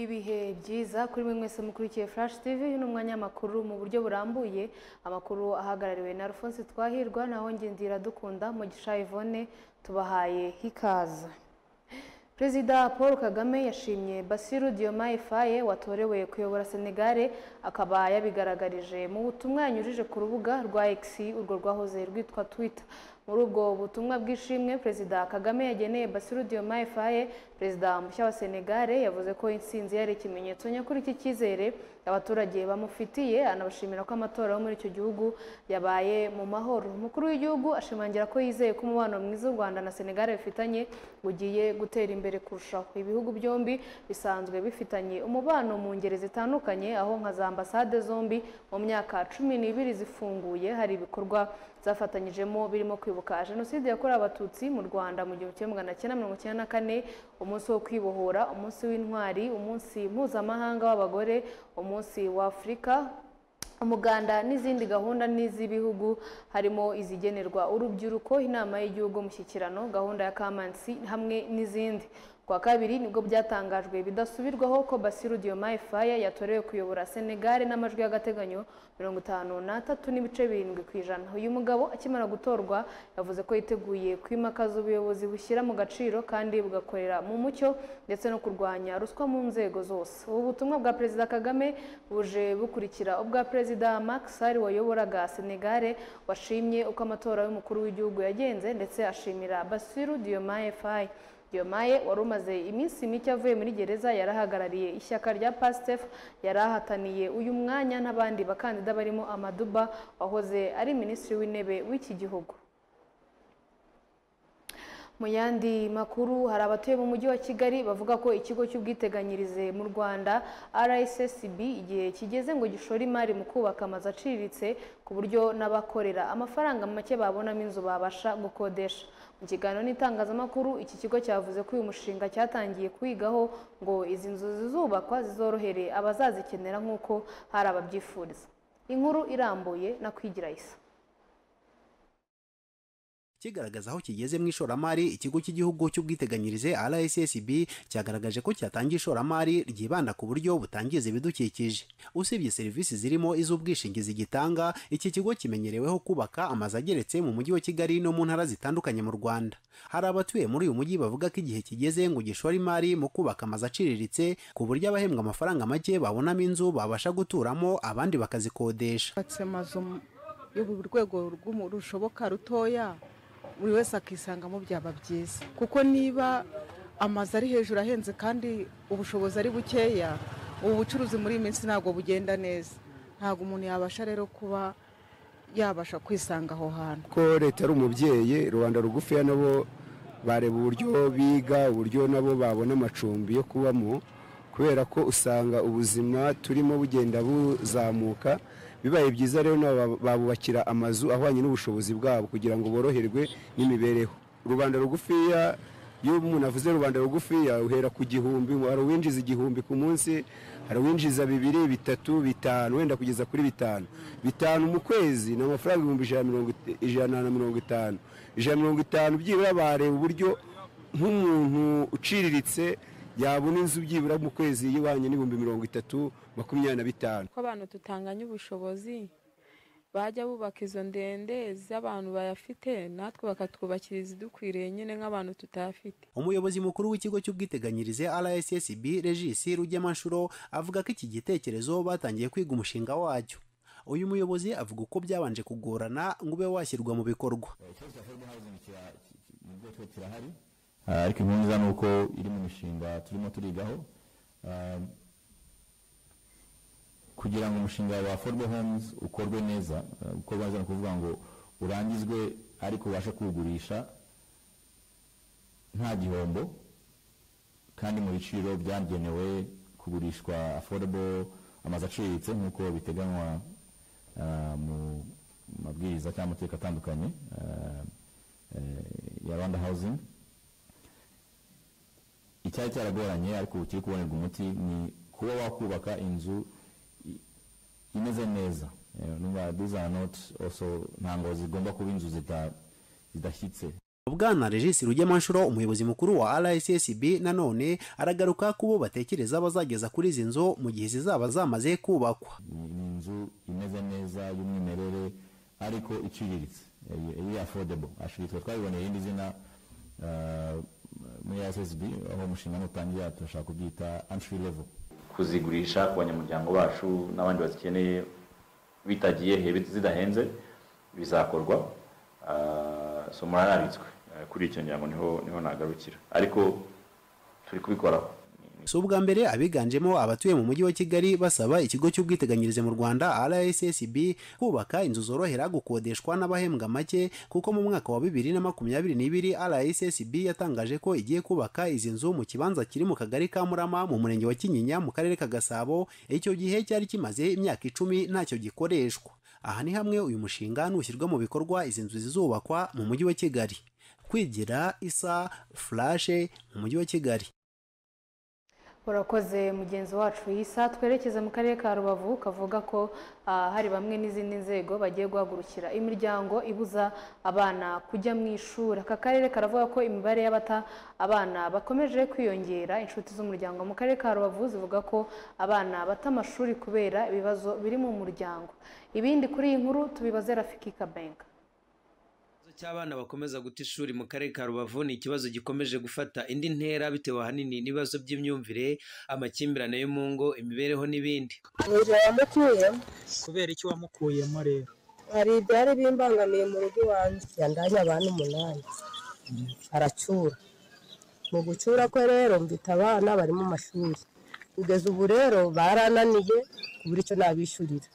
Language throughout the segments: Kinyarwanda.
ibihe byiza kuri mwe mwese mukurikiye flash tv uyu ni umwanya w'amakuru mu buryo burambuye amakuru ahagarariwe na alphonse twahirwa naho ngendira dukunda mu Yvonne tubahaye hikaze Perezida Paul Kagame yashimye Bassirou Diomaye Faye watorewe kuyobora Senegale akaba yabigaragarije mu butumwa yanyujije ku rubuga rwa X urwo rwahoze rwitwa Twitter muri ubwo butumwa bw'ishimwe Perezida Kagame yageneye Bassirou Diomaye Faye perezida mushya wa Senegale yavuze ko intsinzi yari ikimenyetso nyakuri cy'icyizere abaturage bamufitiye anabashimira ko amatora yo muri icyo gihugu yabaye mu mahoro umukuru w'igihugu ashimangira ko yizeye ko umubano mwiza u Rwanda na Senegale bifitanye ugiye gutera imbere imbere kurushaho ibihugu byombi bisanzwe bifitanye umubano mu ngeri zitandukanye aho nka za ambasade zombi mu myaka cumi n'ibiri zifunguye hari ibikorwa zafatanyijemo birimo kwibuka jenoside yakorewe abatutsi mu rwanda mu gihumbi kimwe magana cyenda mirongo icyenda na kane umunsi wo kwibohora umunsi w'intwari umunsi mpuzamahanga w'abagore umunsi wa afurika umuganda n'izindi gahunda n'iz'ibihugu harimo izigenerwa urubyiruko inama y'igihugu mushyikirano gahunda ya kamansi hamwe n'izindi kwa kabiri nibwo byatangajwe bidasubirwaho ko Bassirou Diomaye Faye yatorewe kuyobora Senegal n'amajwi y'agateganyo mirongo itanu n'atatu n'ibice birindwi ku ijana uyu mugabo akimara gutorwa yavuze ko yiteguye kwimakaza ubuyobozi bushyira mu gaciro kandi bugakorera mu mucyo ndetse no kurwanya ruswa mu nzego zose ubu butumwa bwa Perezida Kagame buje bukurikira ubwa Perezida Macky Sall wayoboraga Senegal washimye uko amatora y'umukuru w'igihugu yagenze ndetse ashimira Bassirou Diomaye Faye Diomaye wari umaze iminsi mike avuye muri gereza yarahagarariye ishyaka rya Pastef yari ahataniye uyu mwanya n'abandi bakandida barimo Amaduba wahoze ari minisitiri w'intebe w'iki gihugu mu yandi makuru hari abatuye mu mujyi wa kigali bavuga ko ikigo cy'ubwiteganyirize mu rwanda rssb igihe kigeze ngo gishore imari mu kubaka amazu aciriritse ku buryo n'abakorera amafaranga make babonamo inzu babasha gukodesha mu kiganiro n'itangazamakuru iki kigo cyavuze ko uyu mushinga cyatangiye kwigaho ngo izi nzu zizubakwa zizorohere abazazikenera nk'uko hari ababyifuriza inkuru irambuye na kwigira isa kigaragaza aho kigeze mu ishoramari ikigo cy'igihugu cy'ubwiteganyirize RSSB cyagaragaje ko cyatangiye ishoramari ryibanda ku buryo butangiza ibidukikije usibye serivisi zirimo iz'ubwishingizi gitanga iki kigo kimenyereweho kubaka amazu ageretse mu mujyi wa Kigali no mu ntara zitandukanye mu Rwanda hari abatuye muri uyu mujyi bavuga ko igihe kigeze ngo gishore imari mu kubaka amazu aciriritse ku buryo abahembwa amafaranga make babonamo inzu babasha guturamo abandi bakazikodesha amazu yo mu rwego rushoboka rutoya buri wese akisangamo byaba byiza kuko niba amazu ari hejuru ahenze kandi ubushobozi ari bukeya ubu bucuruzi muri iyi minsi ntabwo bugenda neza ntabwo umuntu yabasha rero kuba yabasha kwisanga aho hantu ko leta ari umubyeyi rubanda rugufiya nabo bareba uburyo biga uburyo nabo babona amacumbi yo kubamo kubera ko usanga ubuzima turimo bugenda buzamuka bibaye byiza rero babubakira amazu ahwanye n'ubushobozi bwabo kugira ngo boroherwe n'imibereho rubanda rugufiya iyo umuntu avuze rubanda rugufiya uhera ku gihumbi hari uwinjiza igihumbi ku munsi hari uwinjiza bibiri bitatu bitanu wenda kugeza kuri bitanu bitanu mu kwezi ni amafaranga ibihumbi ijana na mirongo itanu ijana na mirongo itanu byibura bareba uburyo nk'umuntu uciriritse yabona inzu byibura mu kwezi y'ibanye n'ibihumbi mirongo itatu makumyabiri na bitanu ko abantu tutanganya ubushobozi bajya bubaka izo ndende z'abantu bayafite natwe bakatwubakira izidukwiriye nyine nk'abantu tutayafite umuyobozi mukuru w'ikigo cy'ubwiteganyirize rssb regis rugemanshuro avuga ko iki gitekerezo batangiye kwiga umushinga wacyo uyu muyobozi avuga uko byabanje kugorana ngo ube washyirwa mu bikorwa ikibazo cya foreign housing mu bwoko kirahari ariko impamvu ni uko iri mu mishinga turimo turigaho kugira ngo umushinga wa forbe homes ukorwe neza uko bazana kuvuga ngo urangizwe ariko ubashe kuwugurisha nta gihombo kandi mu biciro byagenewe kugurishwa affordable amazu aciriritse nk'uko biteganywa mu mabwiriza cyangwa amateka atandukanye ya rwanda housing icyari cyaragoranye ariko ubu kiri kubonerwa umuti ni kuba wakubaka inzu imeze neza these are not also ntabwo zigomba kuba inzu zidashyitse bwana regisi rugemanshuro umuyobozi mukuru wa rssb nanone aragaruka ku bo batekereza bazageza kuri izi nzu mu gihe zizaba zamaze kubakwa ni ni inzu imeze neza y'umwimerere ariko iciriritse eh, iri affordable ashiritse twabiboneye irindi zina eh, muri ssb aho umushinga nutangira turashaka kubyita entry level kuzigurisha ku banyamuryango bacu n'abandi bazikeneye bitagiye hebe zidahenze bizakorwa Ah, so murarabitswe Ah, kuri icyo ngira ngo niho niho nagarukira ariko turi kubikoraho si ubwa mbere abiganjemo abatuye mu mujyi wa kigali basaba ikigo cy'ubwiteganyirize mu rwanda rssb kubaka inzu zorohera gukodeshwa n'abahembwa make kuko mu mwaka wa bibiri na makumyabiri n'ibiri rssb yatangaje ko igiye kubaka izi nzu mu kibanza kiri mu kagari ka murama mu murenge wa kinyinya mu karere ka gasabo icyo gihe cyari kimaze imyaka icumi ntacyo gikoreshwa aha ni hamwe uyu mushinga nushyirwa mu bikorwa izi nzu zizubakwa mu mujyi wa kigali kwigira isa furashe mu mujyi wa kigali urakoze mugenzi wacu yisa twerekeza mu karere ka rubavu kavuga ko ah, hari bamwe n'izindi nzego bagiye guhagurukira imiryango ibuza abana kujya mu ishuri aka karere karavuga ko imibare y'abata abana bakomeje kwiyongera inshuti z'umuryango mu karere ka rubavu zivuga ko abana bata amashuri kubera ibibazo biri mu muryango ibindi kuri iyi nkuru tubibaze rafiki kabenga Ikibazo cy'abana bakomeza guta ishuri mu karere ka rubavu ni ikibazo gikomeje gufata indi ntera bitewe ahanini n'ibibazo by'imyumvire amakimbirane yo mu ngo imibereho n'ibindi ubuzima yamukuyemo kubera iki wamukuyemo rero hari ibyari bimbangamiye mu rugo iwanjye yandanye abantu umunani aracyura mu gucyura kwe rero mvita abana bari mu mashuri kugeza ubu rero barananiye ku buryo icyo nabishyurira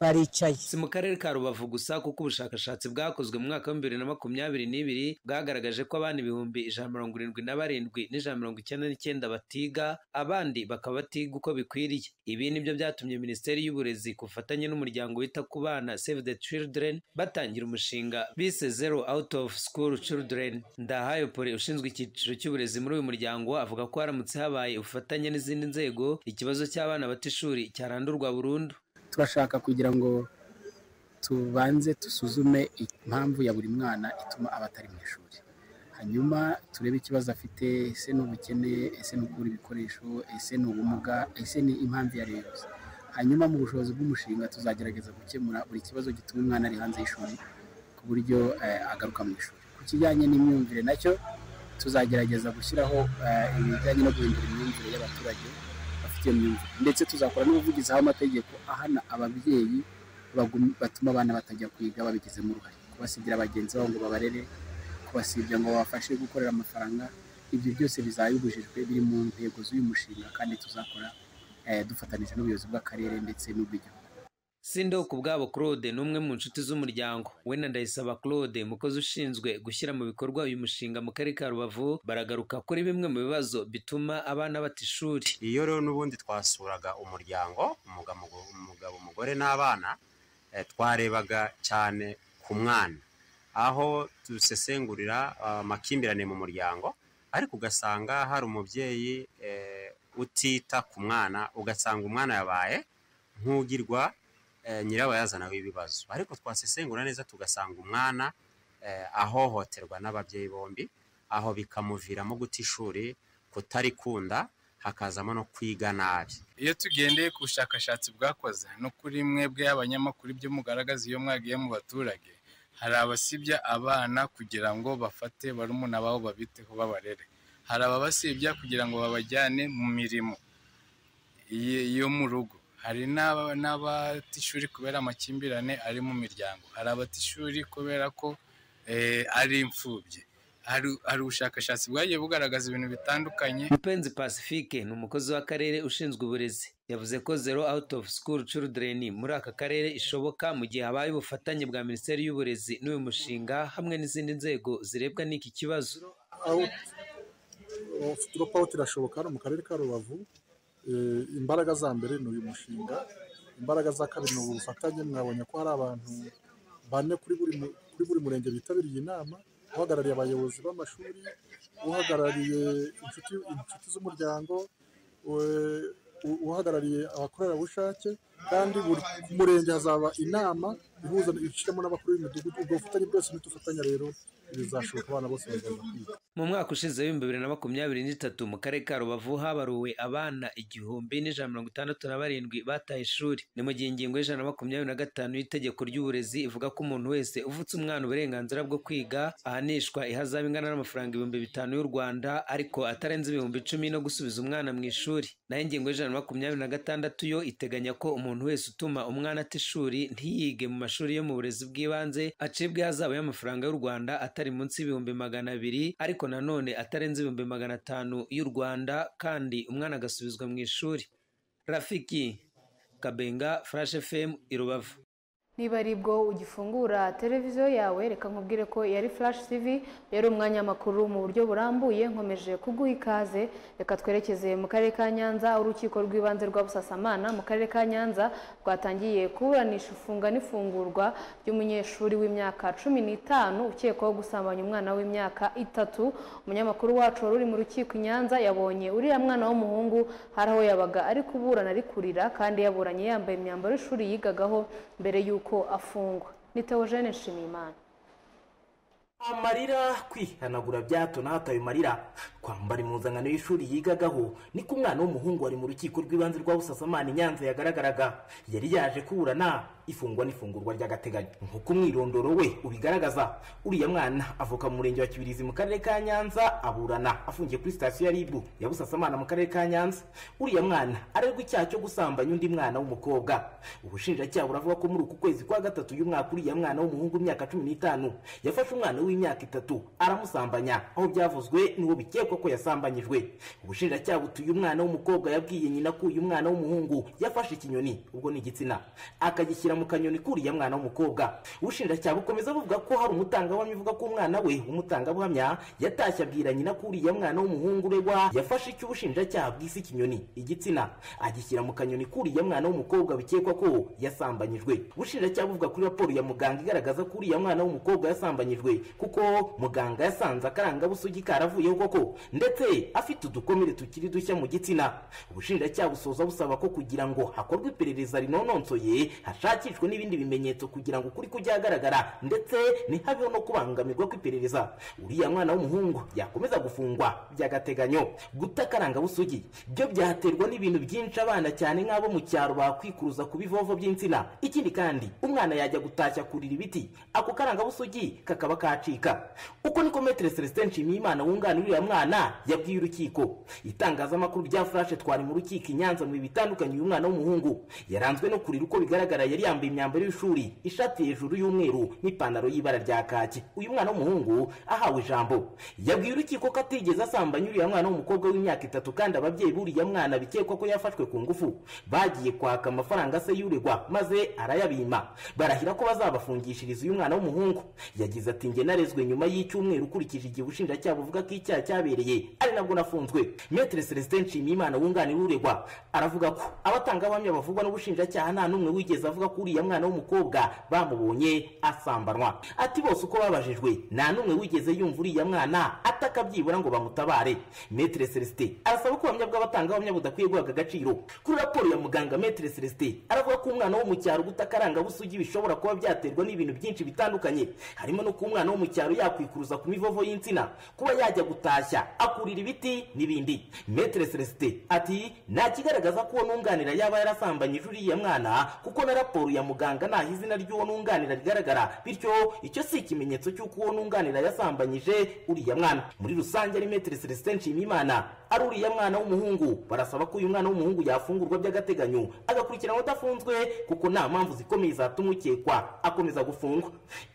baricaye si mu karere ka rubavu gusa kuko ubushakashatsi bwakozwe mu mwaka wa bibiri na makumyabiri n'ibiri bwagaragaje ko abana ibihumbi ijana na mirongo irindwi na barindwi n'ijana na mirongo icyenda n'icyenda batiga abandi bakaba batiga uko bikwiriye ibi nibyo byatumye minisiteri y'uburezi ku bufatanye n'umuryango wita ku bana save the children batangira umushinga bise zero out of school children ndahayo pore ushinzwe icyiciro cy'uburezi muri uyu muryango avuga ko haramutse habaye ubufatanye n'izindi nzego ikibazo cy'abana bata ishuri cyarandurwa burundu turashaka kugira ngo tubanze dusuzume impamvu ya buri mwana ituma aba atari mu ishuri hanyuma turebe ikibazo afite ese ni ubukene ese ni ukubura ibikoresho ese ni ubumuga ese ni impamvu iyo ari yo yose hanyuma mu bushobozi bw'umushinga tuzagerageza gukemura buri kibazo gituma umwana ari hanze y'ishuri ku buryo eh, agaruka mu ishuri ku kijyanye n'imyumvire nacyo tuzagerageza gushyiraho eh, ibijyanye no guhindura imyumvire y'abaturage bafite iyo myumvire ndetse tuzakora n'ubuvugizi aho amategeko ahana ababyeyi bagum- batuma abana batajya kwiga babigizemo uruhare kubasigira bagenzi babo ngo babarere kubasibya ngo babafashe gukorera amafaranga ibyo byose bizaba bibujijwe biri mu ntego z'uyu mushinga kandi tuzakora eh, dufatanyije n'ubuyobozi bw'akarere ndetse n'ubw'igihugu sindoku bwabo claude ni umwe mu nshuti z'umuryango we na ndayisaba claude umukozi ushinzwe gushyira mu bikorwa uyu mushinga mu karere ka rubavu baragaruka kuri bimwe mu bibazo bituma abana bata ishuri iyo rero n'ubundi twasuraga umuryango umugabo umugabo, umugore n'abana eh, twarebaga cyane ku mwana aho dusesengurira ah, amakimbirane mu muryango ariko ugasanga hari umubyeyi eh, utita ku mwana ugasanga umwana yabaye nk'ugirwa eh, nyirabayazana w'ibibazo ariko twasesengura neza tugasanga umwana eh, ahohoterwa n'ababyeyi bombi aho bikamuviramo guta ishuri kutarikunda hakazamo no kwiga nabi iyo tugendeye ku bushakashatsi bwakoze no kuri mwebwe abanyamakuru ibyo mugaragaza iyo mwagiye mu baturage hari abasibya abana kugira ngo bafate barumuna babo babiteho babarere hari ababasibya kugira ngo babajyane mu mirimo iye- yo mu rugo hari n'aba- n'abata ishuri kubera amakimbirane ari mu miryango hari abata ishuri kubera ko eh, ari imfubyi hari hari ubushakashatsi bwagiye bugaragaza ibintu bitandukanye mupenzi pacifique ni umukozi w'akarere ushinzwe uburezi yavuze ko zero out of school children muri aka karere ishoboka mu gihe habaye ubufatanye bwa minisiteri y'uburezi n'uyu mushinga hamwe n'izindi nzego zirebwa n'iki kibazo drop out irashoboka hano mu karere ka rubavu Eh, imbaraga za mbere ni uyu mushinga imbaraga za kabiri ni ubu bufatanye mwabonye ko hari abantu bane kuri buri mu- kuri buri murenge bitabiriye inama uhagarariye abayobozi b'amashuri uhagarariye inshuti inshuti z'umuryango eh, u- uhagarariye abakorerabushake kandi buri ku murenge hazaba inama ihuza ishyiramo n'abakuru b'imidugudu ubwo bufatanye bwose nitufatanya rero bizashoboka abana bose bagaza kwiga mu mwaka ushize w'ibihumbi bibiri na makumyabiri n'itatu mu karere ka rubavu habaruwe abana igihumbi n'ijana mirongo itandatu na barindwi bataye ishuri ni mu gihe ingingo y'ijana na makumyabiri na gatanu y'itegeko ry'uburezi ivuga ko umuntu wese uvutse umwana uburenganzira bwo kwiga ahanishwa ihazabu ingana n'amafaranga ibihumbi bitanu y'u rwanda ariko atarenze ibihumbi icumi no gusubiza umwana mu ishuri naho ingingo y'ijana na makumyabiri na gatandatu yo iteganya ko umuntu wese utuma umwana ata ishuri ntiyige mu mashuri yo mu burezi bw'ibanze acibwa ihazabu y'amafaranga y'u rwanda atari munsi y'ibihumbi magana abiri ariko nanone atarenze ibihumbi magana atanu y'u rwanda kandi umwana agasubizwa mu ishuri rafiki kabenga furashi fm i rubavu niba ari bwo ugifungura televiziyo yawe reka nkubwire ko yari furashi tivi yari umwanya w'amakuru mu buryo burambuye nkomeje kuguha ikaze reka twerekeze mu karere ka nyanza urukiko rw'ibanze rwa busasamana mu karere ka nyanza rwatangiye kuburanisha ifunga n'ifungurwa ry'umunyeshuri w'imyaka cumi n'itanu ukekwaho gusambanya umwana w'imyaka itatu umunyamakuru wacu wari uri mu rukiko i nyanza yabonye uriya mwana w'umuhungu hari aho yabaga ari kuburana ari kurira kandi yaburanye yambaye imyambaro y'ishuri yigagaho mbere y'uko ko afungwa ni teogene nshimiyimana amarira kwihanagura bya hato na hato ayo marira kwambara impuzankano y'ishuri yigagaho niko umwana w'umuhungu wari mu rukiko rw'ibanze rwa busasamana i nyanza yagaragaraga yari yaje kuburana ifungwa n'ifungurwa ry'agateganyo nk'uko umwirondoro we ubigaragaza uriya mwana avuka mu murenge wa kibirizi mu karere ka nyanza aburana afungiye kuri sitasiyo ya ribu ya busasamana mu karere ka nyanza uriya mwana arerwa icyaha cyo gusambanya undi mwana w'umukobwa ubushinjacyaha buravuga ko muri uku kwezi kwa gatatu y'umwaka uriya mwana w'umuhungu w'imyaka cumi n'itanu yafashe umwana w'imyaka itatu aramusambanya aho byavuzwe n'uwo bikekwa ko yasambanyijwe ubushinjacyaha butuye umwana w'umukobwa yabwiye nyina ko uyu mwana w'umuhungu yafashe ikinyoni ubwo ni igitsina akagishyira mu kanyoni k'uriya mwana w'umukobwa ubushinjacyaha bukomeza buvuga ko hari umutangabuhamya uvuga ko umwana we umutangabuhamya yatashye abwira nyina ko uriya mwana w'umuhungu uregwa yafashe icyo ubushinjacyaha bwise ikinyoni igitsina agishyira mu kanyoni k'uriya mwana w'umukobwa bikekwa ko yasambanyijwe ubushinjacyaha buvuga kuri raporo ya muganga igaragaza ko uriya mwana w'umukobwa yasambanyijwe kuko muganga yasanze akarangabusugi karavuyeho koko ndetse afite udukomere tukiri dushya mu gitsina ubushinjacyaha busoza busaba ko kugira ngo hakorwe iperereza rinononsoye hashakishwe n'ibindi bimenyetso kugira ngo ukuri kujya ahagaragara ndetse ntihabeho no kubangamirwa kw'iperereza uriya mwana w'umuhungu yakomeza gufungwa by'agateganyo guta akarangabusugi byo byaterwa n'ibintu byinshi abana cyane nk'abo mu cyaro bakwikuruza ku bivovo by'insina ikindi kandi umwana yajya gutashya kurira ibiti ako karangabusugi kakaba kacika uko niko metero celestin nshimiyimana wunganira uriya mwana yabwiye urukiko itangazamakuru rya furashe twari mu rukiko i nyanza mu bitandukanye uyu mwana w'umuhungu yaranzwe no kurira uko bigaragara yari yambaye imyambaro y'ishuri ishati hejuru y'umweru n'ipantaro y'ibara rya kaki uyu mwana w'umuhungu ahawe ijambo yabwiye urukiko ko atigeze asambanya uriya mwana w'umukobwa w'imyaka itatu kandi ababyeyi b'uriya mwana bikekwa ko yafashwe ku ngufu bagiye kwaka amafaranga se y'uregwa maze arayabima barahira ko bazabafungishiriza uyu mwana w'umuhungu yagize ati njye nareze yarezwe nyuma y'icyumweru ukurikije igihe ubushinjacyaha buvuga ko icyaha cyabereye ari nabwo nafunzwe metere celestin nshimiyimana wunganira uregwa aravuga ko abatangabuhamya bavugwa n'ubushinjacyaha nta n'umwe wigeze avuga ko uriya mwana w'umukobwa bamubonye asambanwa ati bose uko babajijwe nta n'umwe wigeze yumva uriya mwana ataka byibura ngo bamutabare metere celestin arasaba ko ubuhamya bw'abatangabuhamya budakwiye guhabwa agaciro kuri raporo ya muganga metere celestin aravuga ko umwana wo mu cyaro gutakaranga busugi bishobora kuba byaterwa n'ibintu byinshi bitandukanye harimo no kuba umwana wo mu cyaro cyaro yakwikuruza ku mivovo y'insina kuba yajya gutashya akurira ibiti n'ibindi metere celestin ati nta kigaragaza ko uwo nunganira yaba yarasambanyije uriya mwana kuko na raporo ya muganga ntaho izina ry'uwo nunganira rigaragara bityo icyo si ikimenyetso cy'uko uwo nunganira yasambanyije uriya mwana muri rusange ari metere celestin nshimiyimana ari uriya mwana w'umuhungu barasaba ko uyu mwana w'umuhungu yafungurwa by'agateganyo agakurikiranwa adafunzwe kuko nta mpamvu zikomeye zatuma ukekwa akomeza gufungwa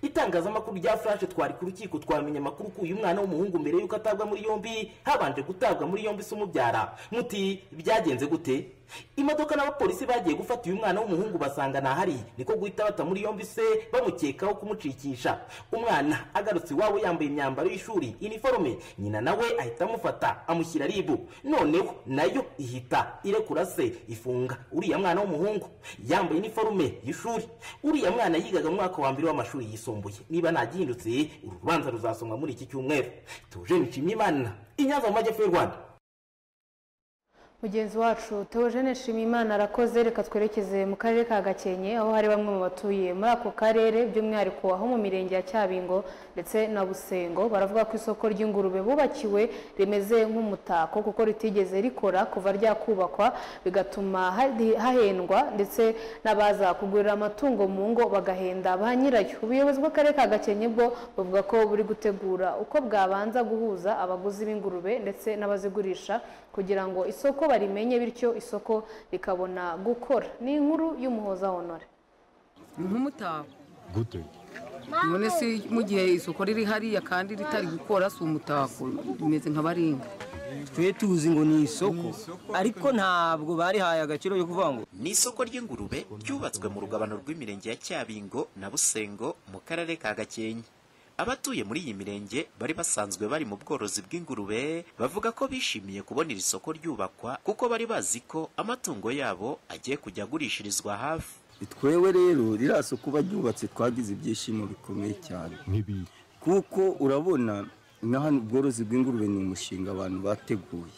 itangazamakuru rya furashe twari ku rukiko twamenya amakuru ko uyu mwana w'umuhungu mbere y'uko atabwa muri yombi habanje gutabwa muri yombi se umubyara muti byagenze gute imodoka n'abapolisi bagiye gufata uyu mwana w'umuhungu basanga ntahari niko guhita bata muri yombi se bamukekaho kumucikisha umwana agarutse iwabo yambaye imyambaro y'ishuri iniforume nyina nawe ahita amufata amushyira ribu noneho nayo ihita irekura se ifunga uriya mwana w'umuhungu yambaye iniforume y'ishuri uriya mwana yigaga mu mwaka wa mbere w'amashuri yisumbuye niba ntagihindutse uru rubanza ruzasomwa muri iki cyumweru tuje nshimye imana inyanza mu majyepfo y'u rwanda mugenzi wacu Theogene nshimiyimana arakoze reka twerekeze mu karere ka gakenke aho hari bamwe mu batuye muri ako karere by'umwihariko aho mu mirenge ya cyabingo ndetse na busengo baravuga ko isoko ry'ingurube bubakiwe rimeze nk'umutako kuko ritigeze rikora kuva ryakubakwa bigatuma hari- hahendwa ndetse n'abaza kugurira amatungo mu ngo bagahenda ba nyirayo ubuyobozi bw'akarere ka gakenke bwo buvuga ko buri gutegura uko bwabanza guhuza abaguzi b'ingurube ndetse n'abazigurisha kugira ngo isoko barimenye bityo isoko rikabona gukora ni inkuru y'umuhoza honore ni nk'umutako none se mu gihe isoko riri hariya kandi ritari gukora si umutako rimeze nka baringa twe tuzi ngo ni isoko ariko ntabwo barihaye agaciro yo kuvuga ngo ni isoko ry'ingurube ryubatswe mu rugabano rw'imirenge ya cyabingo na busengo mu karere ka gakenke abatuye muri iyi mirenge bari basanzwe bari mu bworozi bw'ingurube bavuga ko bishimiye kubona iri soko ryubakwa kuko bari bazi ko amatungo yabo agiye kujya agurishirizwa hafi twebwe rero ririya soko baryubatse twagize ibyishimo bikomeye cyane kuko urabona na hano ubworozi bw'ingurube ni umushinga abantu bateguye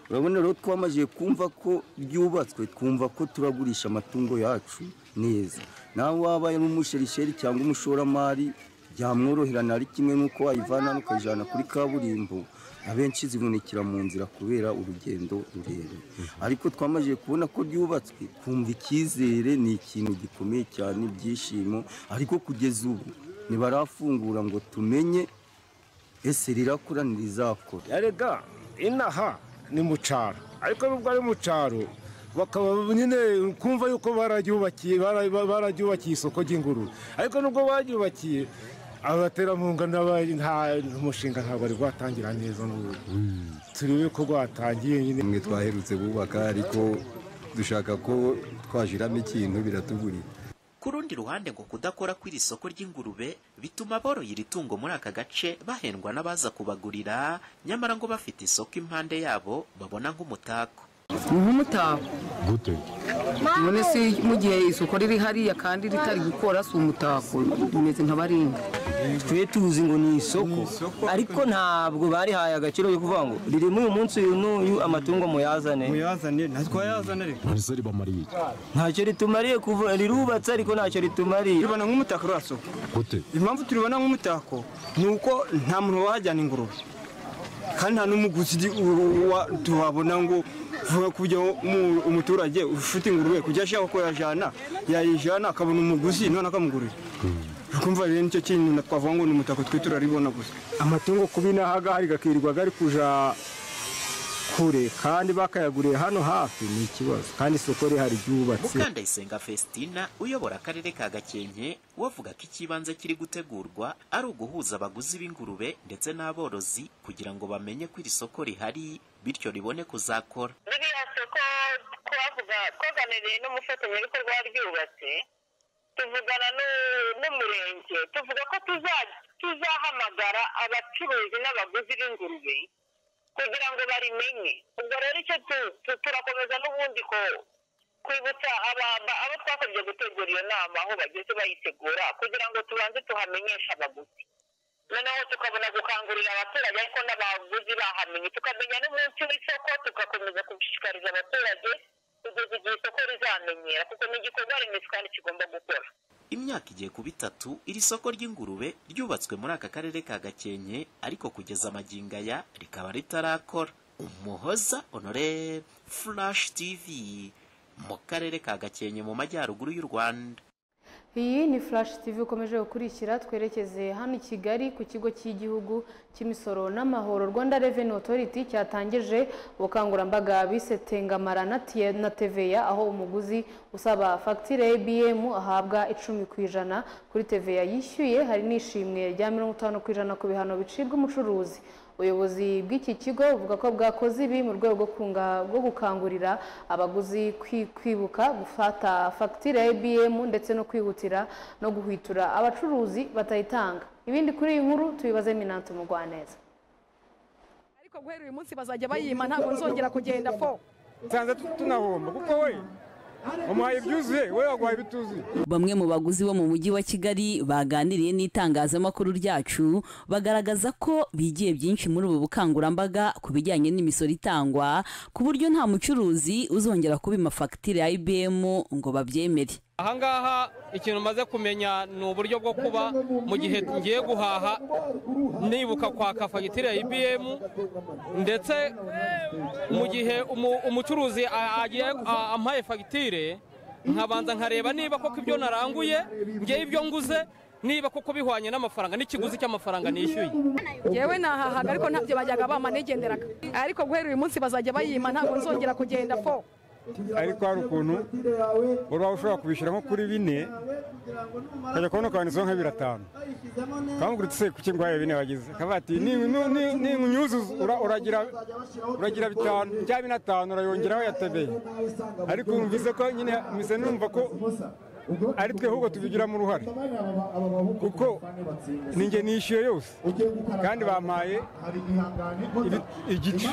urabona rero twamajije kumva ko ryubatswe twumva ko turagurisha amatungo yacu neza nawe waba ari umusherisheri cyangwa umushoramari byamworoherana ari kimwe n'uko wayivana hano ukayijyana kuri kaburimbo abenshi zivunikira mu nzira kubera urugendo rurerure ariko twamajije kubona ko ryubatswe twumva icyizere ni ikintu gikomeye cyane ibyishimo ariko kugeza ubu ntibarafungura ngo tumenye ese rirakura ntirizakora erega inaha ni mu cyaro ariko nubwo ari mu cyaro bakaba nyine kumva yuko bararyubakiye bara- ba- bararyubakiye isoko ry'ingurube ariko nubwo baryubakiye abaterankunga n'aba- nta umushinga ntabwo wari rwatangira neza n'ubu turebe ko rwatangiye nyine mwe twaherutse bubaka ariko dushaka ko twashiramo ikintu biratugurira ku rundi ruhande ngo kudakora kw'iri soko ry'ingurube bituma aboroye iri tungo muri aka gace bahendwa n'abaza kubagurira nyamara ngo bafite isoko impande yabo babona nk'umutako ni nk'umutako none se mu gihe isoko riri hariya kandi ritari gukora si umutako rimeze nka baringa twe tuzi ngo ni isoko ariko ntabwo barihaye agaciro yo kuvuga ngo ririmo uyu munsi uyu n'uyu amatungo muyazane muyazane ntitwayazane reka ntacyo ribamariye ntacyo ritumariye kuva rirubatse ariko ntacyo ritumariye ribona nk'umutako rwa soko impamvu turibona nk'umutako ni uko nta muntu wahajyana ingurube kandi nta n'umuguzi ugi- u- wa- tuhabona ngo vuba kujya mu- umuturage ufite ingurube kujya ashaka ko yajyana yayijyana akabona umuguzi none akamugurira ukumva rero nicyo kintu na- twavuga ngo ni umutako twe turaribona gusa amatungo kuba inaha ngaha ari gakirirwa gari kuja kure kandi bakayaguriye hano hafi ni ikibazo kandi isoko rihari ryubatse mukandayisenga festina uyobora akarere ka gakenke we avuga ko ikibanza kiri gutegurwa ari uguhuza abaguzi b'ingurube ndetse n'aborozi kugira ngo bamenye ko iri soko rihari bityo ribone kuzakora ririya soko twavuga twaganiriye n'umufatanyabikorwa waryubatse tuvugana n'u- n'umurenge tuvuga ko tuza- tuzahamagara abacuruzi n'abaguzi b'ingurube kugira ngo barimenye ubwo rero icyo tu- tu- turakomeza n'ubundi ko kwibutsa aba- abo twakabye gutegura iyo nama aho bageze bayitegura kugira ngo tubanze tuhamenyeshe abaguzi noneho tukabona gukangurira abaturage ariko n'abaguzi bahamenye tukamenya n'umunsi w'isoko tugakomeza gushishikariza abaturage kugeza igihe isoko rizamenyera kuko ni igikorwa remezo kandi kigomba gukora imyaka igiye kuba itatu iri soko ry'ingurube ryubatswe muri aka karere ka gakenke ariko kugeza amagingo aya rikaba ritarakora umuhoza honore flash tv mu karere ka gakenke mu majyaruguru y'u rwanda iyi ni flash tv ukomeje gukurikira twerekeze hano i kigali ku kigo cy'igihugu cy'imisoro n'amahoro rwanda revenue authority cyatangije ubukangurambaga bise tengamara na Tie- na tva aho umuguzi usaba fagitire ya ibm ahabwa icumi ku ijana kuri tva yishyuye hari n'ishimwe rya mirongo itanu ku ijana ku bihano bicibwa umucuruzi ubuyobozi bw'iki kigo buvuga ko bwakoze ibi mu rwego rwo kunga- rwo gukangurira abaguzi kwi- kwibuka gufata fagitire ya ibm ndetse no kwihutira no guhwitura abacuruzi batayitanga ibindi kuri iyi nkuru tubibaze minanto mugwaneza ariko guhera uyu munsi bazajya bayima ntabwo nzongera kugenda fo nsanze tunahomba kuko we wamuhaye ibyuzuye we waguhaye ibituzuye bamwe mu baguzi bo mu mujyi wa kigali baganiriye n'itangazamakuru ryacu bagaragaza ko bigiye byinshi muri ubu bukangurambaga ku bijyanye n'imisoro itangwa ku buryo nta mucuruzi uzongera kuba amafagitire ya ibm ngo babyemere ahangaha ikintu maze kumenya ni uburyo bwo kuba mu gihe ngiye guhaha nibuka kwaka fagitire ya ibm ndetse mu gihe umu- umucuruzi a- agiye a- ampaye fagitire nkabanza nkareba niba koko ibyo naranguye ngewe ibyo nguze niba koko bihwanye n'amafaranga n'ikiguzi cy'amafaranga nishyuye yewe nahahaga ariko ntabyo bajyaga bama nigenderaga ariko guhera uyu munsi bazajya bayima ntabwo nzongera kugenda fo ariko hari ukuntu uraba ushobora kubishyira nko kuri bine ukajya kubona ukanditseho nka biratanu ukamuguritse se kuki ngo bine wagize akavuga ati ninyuzuza uragira uragira bitanu bya bine atanu urayongeraho yatebeye ariko wumvise ko nyine mise numva ko ari twe ahubwo tubigiramo uruhare kuko ninjye nishyuye yose kandi bampaye ibi- igice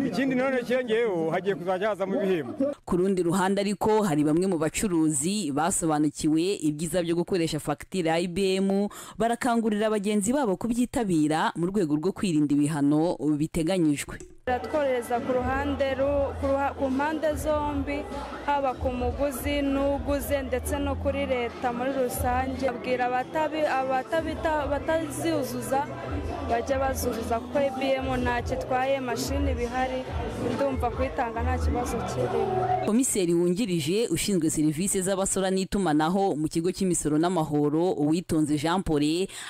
ikindi nanone cyongeyeho hagiye kuzajya hazamo ibihembo ku rundi ruhande ariko hari bamwe mu bacuruzi basobanukiwe ibyiza byo gukoresha fagitire ya ibm barakangurira bagenzi babo kubyitabira mu rwego rwo kwirinda ibihano biteganyijwe biratworohereza ku ruhande ru- ku ruha- ku mpande zombi haba ku muguzi n'uguze ndetse no kuri leta muri rusange abwira abatabi- abatabita- batazizuza bajya bazuzuza kuko ibm ntacyo itwaye mashini bihari ndumva kuyitanga nta kibazo kirimo komiseri wungirije ushinzwe serivisi z'abasora n'itumanaho mu kigo cy'imisoro n'amahoro uwitonze jean paul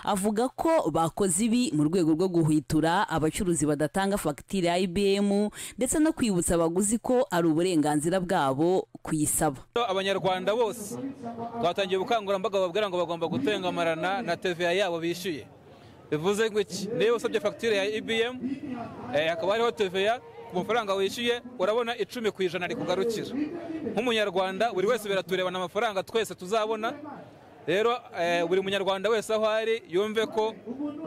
avuga ko bakoze ibi mu rwego rwo guhwitura abacuruzi badatanga fagitire ya ibm ndetse no kwibutsa abaguzi ko ari uburenganzira bwabo kuyisaba abanyarwanda bose twatangiye ubukangurambaga babwira ngo bagomba gutengamarana na tva yabo bishyuye bivuze ngo iki niba usabye fagitire ya ibm eh, hakaba hariho tva ku mafaranga wishyuye urabona icumi ku ijana rikugarukira nk'umunyarwanda buri wese biraturebana amafaranga twese tuzabona rero eh, buri munyarwanda wese aho ari yumve ko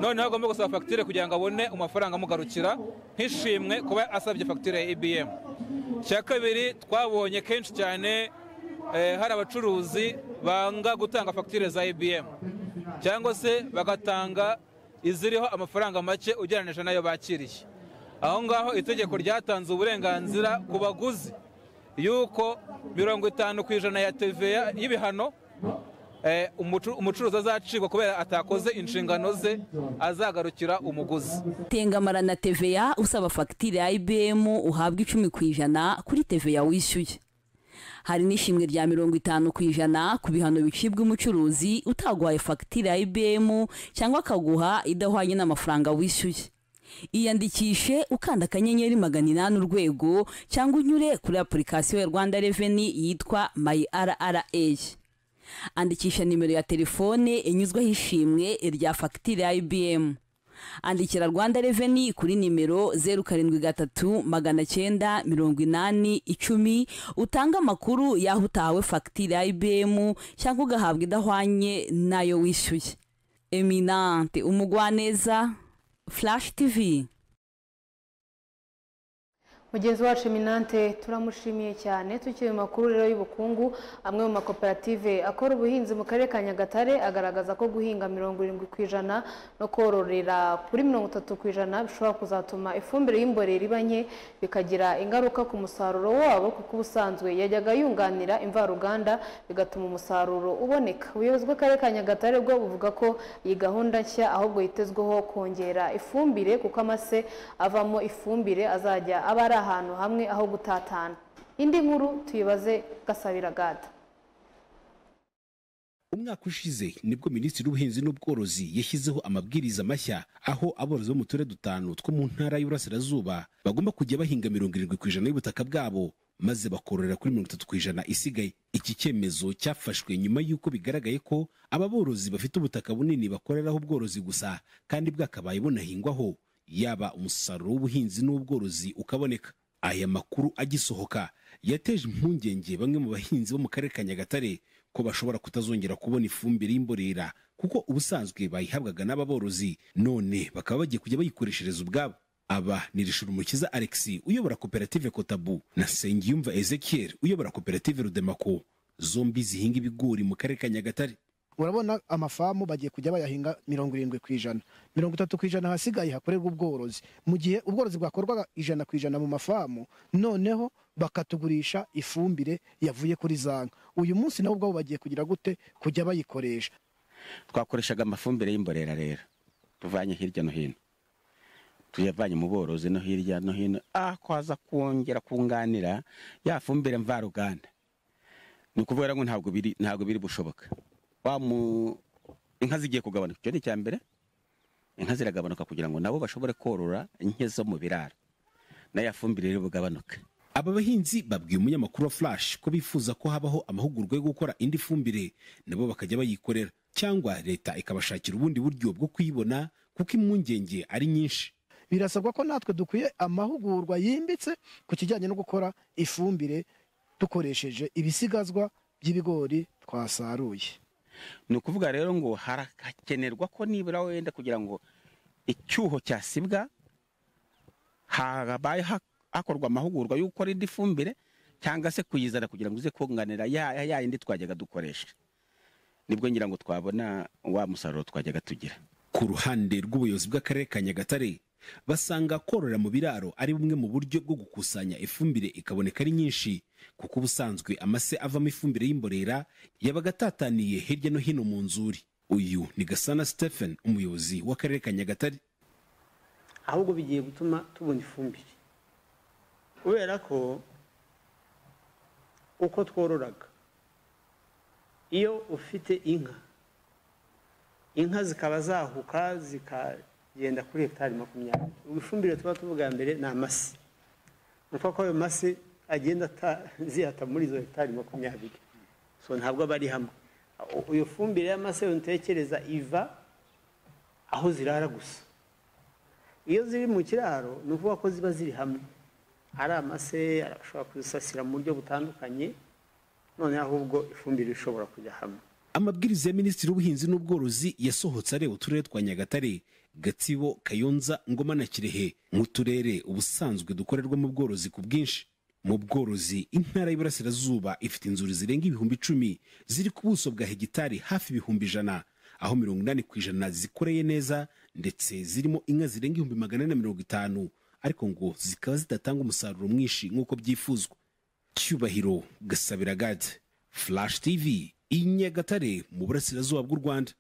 noneho agomba gusaba fagitire kugira ngo abone amafaranga amugarukira nk'ishimwe kuba asabye fagitire ya ibm icya kabiri twabonye kenshi cyane eh, hari abacuruzi banga gutanga fagitire za ibm cyangwa se bagatanga iziriho amafaranga make ugereranyije n'ayo bakiriye aho ngaho itegeko ryatanze uburenganzira ku baguzi y'uko mirongo itanu ku ijana ya tva y'ibihano eh, umucu- umucuruzi azacibwa kubera atakoze inshingano ze azagarukira umuguzi tengamara na tva usaba fagitire ya ibm uhabwa icumi ku ijana kuri tva wishyuye hari n'ishimwe rya mirongo itanu ku ijana ku bihano bicibwa umucuruzi utaguhaye fagitire ya ibm cyangwa akaguha idahwanye n'amafaranga wishyuye iyandikishe ukanda akanyenyeri magana inani urwego cyangwa unyure kuri apurikasiyo ya rwanda reveni yitwa mayi rra andikisha nimero ya telefone inyuzwaho ishimwe rya fagitire ya ibm andikira rwanda reveni kuri nimero zeru karindwi gatatu magana cyenda mirongo inani icumi utanga amakuru y'aho utahawe fagitire ya ibm cyangwa ugahabwa idahwanye n'ayo wishyuye eminante umugwaneza flash tv mugenzi wacu eminante turamushimiye cyane tukiri mu makuru rero y'ubukungu amwe mu makoperative akora ubuhinzi mu karere ka nyagatare agaragaza ko guhinga mirongo irindwi ku ijana no kororera kuri mirongo itatu ku ijana bishobora kuzatuma ifumbire y'imborera iba nke bikagira ingaruka ku musaruro wabo kuko ubusanzwe yajyaga yunganira imvaruganda bigatuma umusaruro uboneka ubuyobozi bw'akarere ka nyagatare bwo buvuga ko iyi gahunda nshya ahubwo yitezweho kongera ifumbire kuko amase avamo ifumbire azajya aba ari ahantu hamwe aho gutatana indi nkuru tuyibaze gasabira gada umwaka ushize nibwo minisitiri w'ubuhinzi n'ubworozi yashyizeho amabwiriza mashya aho aborozi bo mu turere dutanu two mu ntara y'uburasirazuba bagomba kujya bahinga mirongo irindwi ku ijana y'ubutaka bwabo maze bakororera kuri mirongo itatu ku ijana isigaye iki cyemezo cyafashwe nyuma y'uko bigaragaye ko aba borozi bafite ubutaka bunini bakoreraho ubworozi gusa kandi bwakabaye bunahingwaho yaba umusaruro w'ubuhinzi n'ubworozi ukaboneka aya makuru agisohoka yateje impungenge bamwe mu bahinzi bo mu karere ka nyagatare ko bashobora kutazongera kubona ifumbire y'imborera kuko ubusanzwe bayihabwaga n'aba borozi none bakaba bagiye kujya bayikoreshereza ubwabo aba ni rishurumukiza alexis uyobora koperative kotabu na nsengiyumva ezekiel uyobora koperative rudemako zombi zihinga ibigori mu karere ka nyagatare urabona amafamu bagiye kujya bayahinga mirongo irindwi ku ijana mirongo itatu ku ijana hasigaye hakorerwa ubworozi mu gihe ubworozi bwakorwaga ijana ku ijana mu mafamu noneho bakatugurisha ifumbire yavuye kuri za nka uyu munsi nabo ubwabo bagiye kugira gute kujya bayikoresha twakoreshaga amafumbire y'imborera rero tuvanye hirya no hino tuyavanye mu borozi no hirya no hino ako haza kongera kunganira ya fumbire mvaruganda ni ukuvuga ngo ntabwo biri ntabwo biri bushoboka wa mu inka zigiye kugabanuka icyo ni icya mbere inka ziragabanuka kugira ngo nabo bashobore korora inke zo mu biraro na ya fumbire iri bugabanuke aba bahinzi babwiye umunyamakuru wa flash ko bifuza ko habaho amahugurwa yo gukora indi fumbire nabo bakajya bayikorera cyangwa leta ikabashakira ubundi buryo bwo kuyibona kuko impungenge ari nyinshi birasabwa ko natwe dukwiye amahugurwa yimbitse ku kijyanye no gukora ifumbire dukoresheje ibisigazwa by'ibigori twasaruye ni ukuvuga rero ngo harakenerwa ko nibura wenda kugira ngo icyuho cyasibwa habaye ha- hakorwa amahugurwa yo gukora indi fumbire cyangwa se kuyizana kugira ngo ize kunganira ya ya- ya yindi twajyaga dukoresha nibwo ngira ngo twabona wa musaruro twajyaga tugira ku ruhande rw'ubuyobozi bw'akarere ka nyagatare basanga korora mu biraro ari bumwe mu buryo bwo gukusanya ifumbire ikaboneka ari nyinshi kuko ubusanzwe amase avamo ifumbire y'imborera yabaga atataniye hirya no hino mu nzuri uyu ni gasana stephen umuyobozi w'akarere ka nyagatare ahubwo bigiye gutuma tubona ifumbire kubera ko uko twororaga iyo ufite inka inka zikaba zahuka zikagenda kuri hegitari makumyabiri ubu ifumbire tuba tuvuga mbere ni amase ni ukuvuga ko ayo mase agenda ata- zihata muri izo hegitari makumyabiri so ntabwo aba ari hamwe U- iyo fumbire y'amase ntekereza iva aho zirara gusa iyo ziri mu kiraro ni ukuvuga ko ziba ziri hamwe ari amase ashobora kuzisasira mu buryo butandukanye none ahubwo ifumbire ishobora kujya hamwe amabwiriza ya minisitiri w'ubuhinzi n'ubworozi yasohotse areba uturere twa nyagatare gatsibo kayonza ngoma na kirehe nk'uturere ubusanzwe dukorerwamo ubworozi ku bwinshi mu bworozi intara y'iburasirazuba ifite inzuri zirenga ibihumbi icumi ziri ku buso bwa hegitari hafi ibihumbi ijana aho mirongo inani ku ijana zikoreye neza ndetse zirimo inka zirenga ibihumbi magana ane na mirongo itanu ariko ngo zikaba zidatanga umusaruro mwinshi nk'uko byifuzwa cyubahiro gasabiragade flash tv i nyagatare mu burasirazuba bw'u rwanda